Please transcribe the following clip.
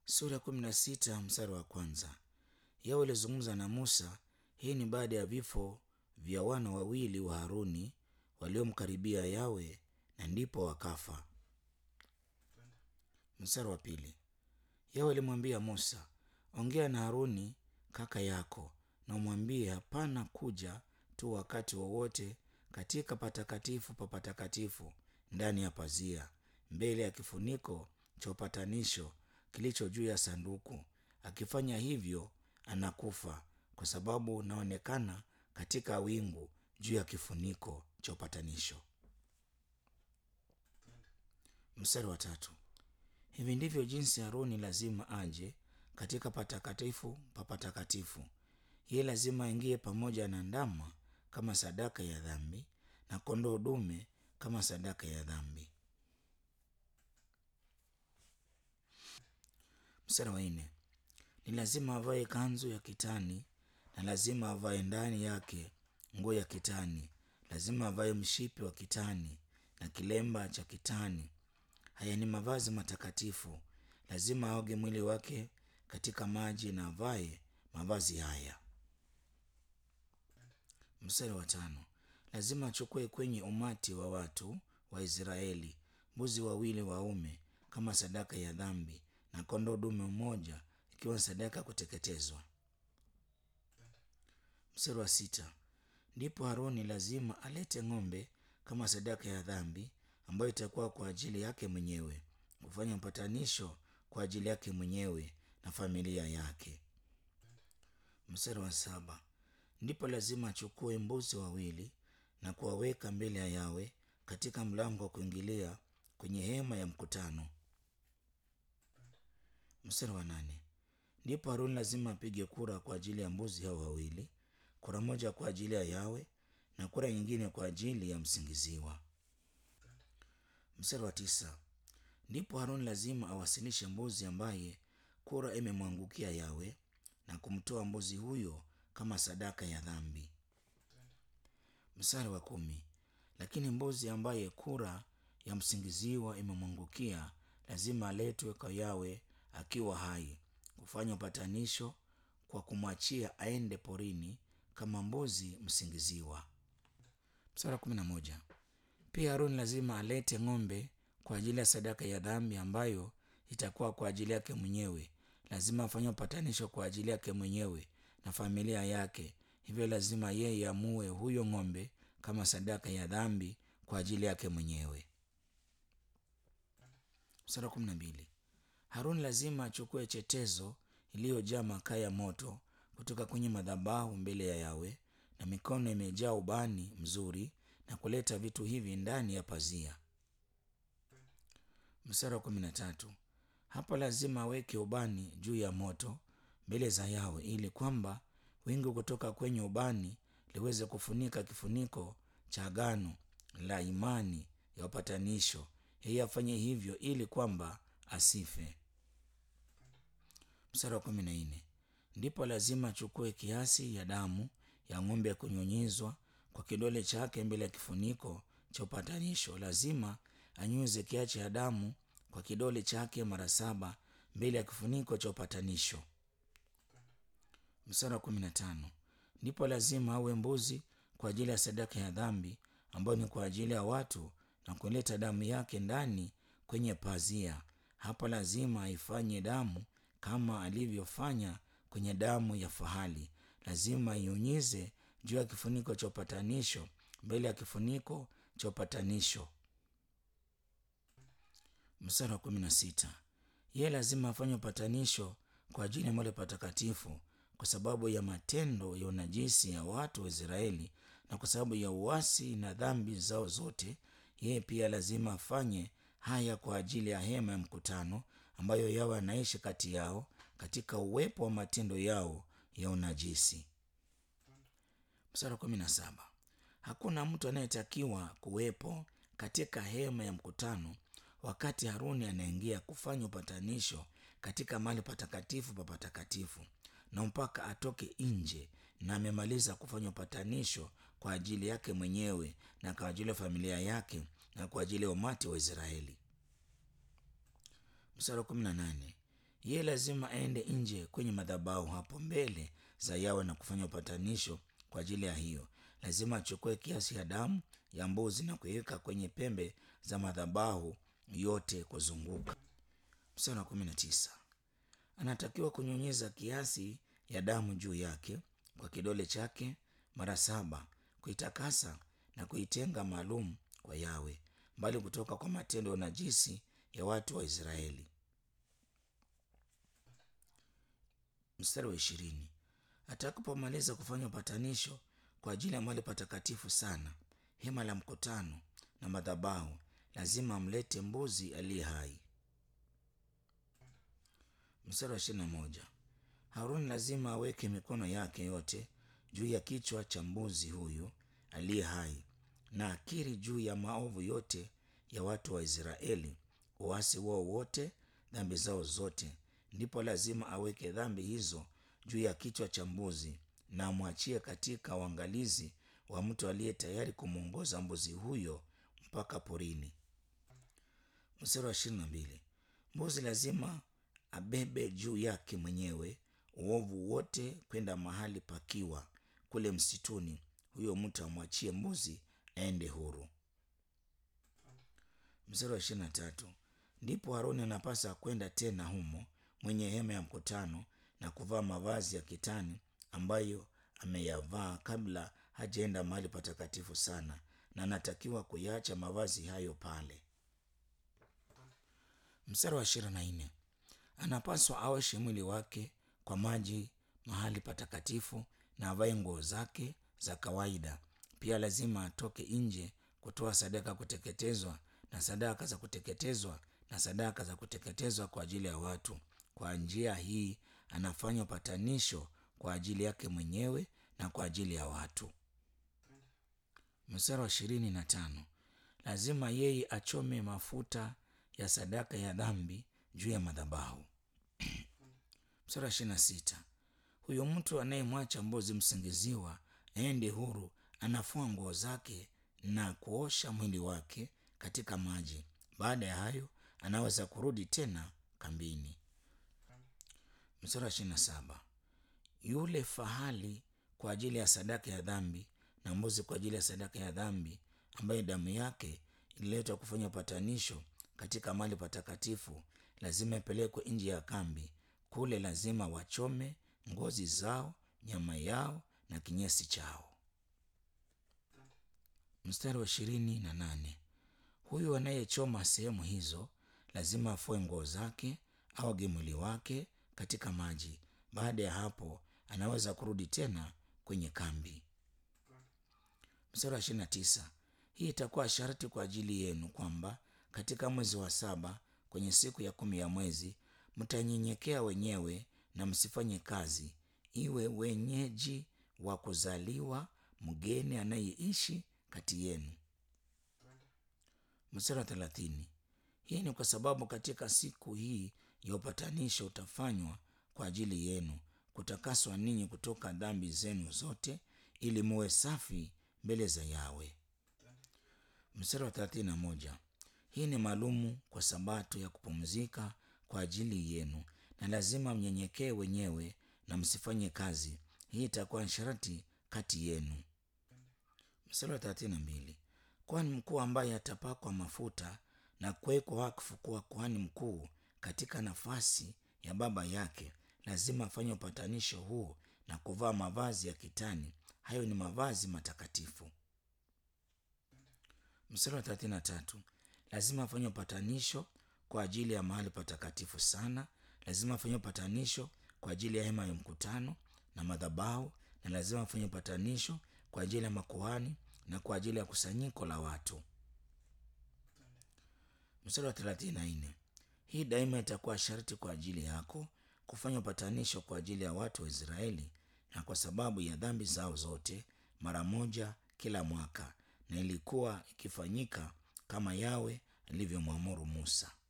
sura ya kumi na sita mstari wa kwanza. Yawe alizungumza na Musa. Hii ni baada ya vifo vya wana wawili wa Haruni waliomkaribia Yawe na ndipo wakafa. Mstari wa pili. Yawe alimwambia Musa, ongea na Haruni kaka yako na umwambie hapana kuja tu wakati wowote katika patakatifu pa patakatifu ndani ya pazia mbele ya kifuniko cha upatanisho kilicho juu ya sanduku. Akifanya hivyo anakufa, kwa sababu unaonekana katika wingu juu ya kifuniko cha upatanisho. Mstari wa tatu. Hivi ndivyo jinsi Haruni lazima aje katika patakatifu pa patakatifu. Yeye lazima aingie pamoja na ndama kama sadaka ya dhambi na kondoo dume kama sadaka ya dhambi. Mstari wa nne. Ni lazima avae kanzu ya kitani na lazima avae ndani yake nguo ya kitani. Lazima avae mshipi wa kitani na kilemba cha kitani. Haya ni mavazi matakatifu. Lazima aoge mwili wake katika maji na avae mavazi haya. Mstari wa tano. Lazima achukue kwenye umati wa watu wa Israeli mbuzi wawili waume kama sadaka ya dhambi na kondoo dume mmoja ikiwa sadaka ya kuteketezwa. Mstari wa sita. Ndipo Haruni lazima alete ng'ombe kama sadaka ya dhambi ambayo itakuwa kwa ajili yake mwenyewe, kufanya upatanisho kwa ajili yake mwenyewe na familia yake. Mstari wa saba. Ndipo lazima achukue mbuzi wawili na kuwaweka mbele ya Yawe katika mlango wa kuingilia kwenye hema ya mkutano. Mstari wa nane. Ndipo Haruni lazima apige kura kwa ajili ya mbuzi hao wawili, kura moja kwa ajili ya Yawe na kura nyingine kwa ajili ya msingiziwa. Mstari wa tisa. Ndipo Haruni lazima awasilishe mbuzi ambaye kura imemwangukia Yawe na kumtoa mbuzi huyo kama sadaka ya dhambi. Mstari wa kumi. Lakini mbuzi ambaye kura ya msingiziwa imemwangukia lazima aletwe kwa Yawe akiwa hai, kufanya upatanisho kwa kumwachia aende porini kama mbuzi msingiziwa. Mstari wa kumi na moja. Pia Haruni lazima alete ng'ombe kwa ajili ya sadaka ya dhambi ambayo itakuwa kwa ajili yake mwenyewe. Lazima afanye upatanisho kwa ajili yake mwenyewe na familia yake. Hivyo lazima yeye amue huyo ng'ombe kama sadaka ya dhambi kwa ajili yake mwenyewe. Mstari wa kumi na mbili. Haruni lazima achukue chetezo iliyojaa makaa ya moto kutoka kwenye madhabahu mbele ya Yawe na mikono imejaa ubani mzuri na kuleta vitu hivi ndani ya pazia. Mstari wa kumi na tatu. Hapa lazima aweke ubani juu ya moto mbele za Yawe ili kwamba wingu kutoka kwenye ubani liweze kufunika kifuniko cha agano la imani ya upatanisho. Yeye afanye hivyo ili kwamba asife. Mstari wa kumi na nne. Ndipo lazima achukue kiasi ya damu ya ng'ombe ya kunyunyizwa kwa kidole chake mbele ya kifuniko cha upatanisho. Lazima anyuze kiasi cha damu kwa kidole chake mara saba mbele ya kifuniko cha upatanisho. Mstari wa kumi na tano. Ndipo lazima awe mbuzi kwa ajili ya sadaka ya dhambi ambayo ni kwa ajili ya watu na kuleta damu yake ndani kwenye pazia. Hapa lazima aifanye damu kama alivyofanya kwenye damu ya fahali. Lazima ainyunyize juu ya kifuniko cha upatanisho mbele ya kifuniko cha upatanisho. Mstari wa kumi na sita. Yeye lazima afanye upatanisho kwa ajili ya mahali patakatifu kwa sababu ya matendo ya unajisi ya watu wa Israeli na kwa sababu ya uasi na dhambi zao zote. Yeye pia lazima afanye haya kwa ajili ya hema ya mkutano ambayo Yawe anaishi kati yao katika uwepo wa matendo yao ya unajisi. Mstari wa kumi na saba. Hakuna mtu anayetakiwa kuwepo katika hema ya mkutano wakati Haruni anaingia kufanya upatanisho katika mahali patakatifu pa patakatifu, na mpaka atoke nje na amemaliza kufanya upatanisho kwa ajili yake mwenyewe na kwa ajili ya familia yake na kwa ajili ya umati wa Israeli. Mstari wa kumi na nane. yeye lazima aende nje kwenye madhabahu hapo mbele za yawe na kufanya upatanisho kwa ajili ya hiyo lazima achukue kiasi ya damu ya mbuzi na kuiweka kwenye pembe za madhabahu yote kuzunguka mstari wa kumi na tisa anatakiwa kunyunyiza kiasi ya damu juu yake kwa kidole chake mara saba kuitakasa na kuitenga maalum kwa yawe mbali kutoka kwa matendo ya unajisi ya watu wa israeli mstari wa ishirini atakapomaliza kufanya upatanisho kwa ajili ya mahali patakatifu sana hema la mkutano na madhabahu lazima amlete mbuzi aliye hai mstari wa ishirini na moja haruni lazima aweke mikono yake yote juu ya kichwa cha mbuzi huyu aliye hai na akiri juu ya maovu yote ya watu wa israeli uasi wao wote dhambi zao zote ndipo lazima aweke dhambi hizo juu ya kichwa cha mbuzi na amwachie katika uangalizi wa mtu aliye tayari kumwongoza mbuzi huyo mpaka porini mstari wa ishirini na mbili mbuzi lazima abebe juu yake mwenyewe uovu wote kwenda mahali pakiwa kule msituni huyo mtu amwachie mbuzi aende huru mstari wa ishirini na tatu ndipo haruni anapasa kwenda tena humo mwenye hema ya mkutano na kuvaa mavazi ya kitani ambayo ameyavaa kabla hajaenda mahali patakatifu sana na anatakiwa kuyaacha mavazi hayo pale mstari wa ishirini na nne anapaswa aoshe mwili wake kwa maji mahali patakatifu na avae nguo zake za kawaida pia lazima atoke nje kutoa sadaka kuteketezwa na sadaka za kuteketezwa na sadaka za kuteketezwa kwa ajili ya watu kwa njia hii anafanya upatanisho kwa ajili yake mwenyewe na kwa ajili ya watu mstari wa ishirini na tano lazima yeye achome mafuta ya sadaka ya dhambi juu ya madhabahu mstari wa ishirini na sita huyo mtu anayemwacha mbuzi msingiziwa aende huru anafua nguo zake na kuosha mwili wake katika maji baada ya hayo anaweza kurudi tena kambini mstari wa ishirini na saba yule fahali kwa ajili ya sadaka ya dhambi na mbuzi kwa ajili ya sadaka ya dhambi ambayo damu yake ililetwa kufanya upatanisho katika mali patakatifu lazima ipelekwe nje ya kambi kule lazima wachome ngozi zao nyama yao na kinyesi chao mstari wa ishirini na nane huyu anayechoma sehemu hizo lazima afue nguo zake aoge mwili wake katika maji baada ya hapo anaweza kurudi tena kwenye kambi mstari wa ishirini na tisa hii itakuwa sharti kwa ajili yenu kwamba katika mwezi wa saba kwenye siku ya kumi ya mwezi mtanyenyekea wenyewe na msifanye kazi iwe wenyeji wa kuzaliwa mgeni anayeishi kati yenu mstari wa thelathini hii ni kwa sababu katika siku hii ya upatanisho utafanywa kwa ajili yenu kutakaswa ninyi kutoka dhambi zenu zote ili muwe safi mbele za yawe mstari wa thelathini na moja hii ni maalumu kwa sabato ya kupumzika kwa ajili yenu na lazima mnyenyekee wenyewe na msifanye kazi hii itakuwa sharti kati yenu mstari wa thelathini na mbili kwani mkuu ambaye atapakwa mafuta na kuwekwa wakfu kuwa kuhani mkuu katika nafasi ya baba yake lazima afanye upatanisho huu na kuvaa mavazi ya kitani hayo ni mavazi matakatifu mstari wa thelathini na tatu lazima afanye upatanisho kwa ajili ya mahali patakatifu sana lazima afanye upatanisho kwa ajili ya hema ya mkutano na madhabahu na lazima afanye upatanisho kwa ajili ya makuhani na kwa ajili ya kusanyiko la watu mstari wa thelathini na nne hii daima itakuwa sharti kwa ajili yako kufanya upatanisho kwa ajili ya watu wa israeli na kwa sababu ya dhambi zao zote mara moja kila mwaka na ilikuwa ikifanyika kama yawe alivyomwamuru musa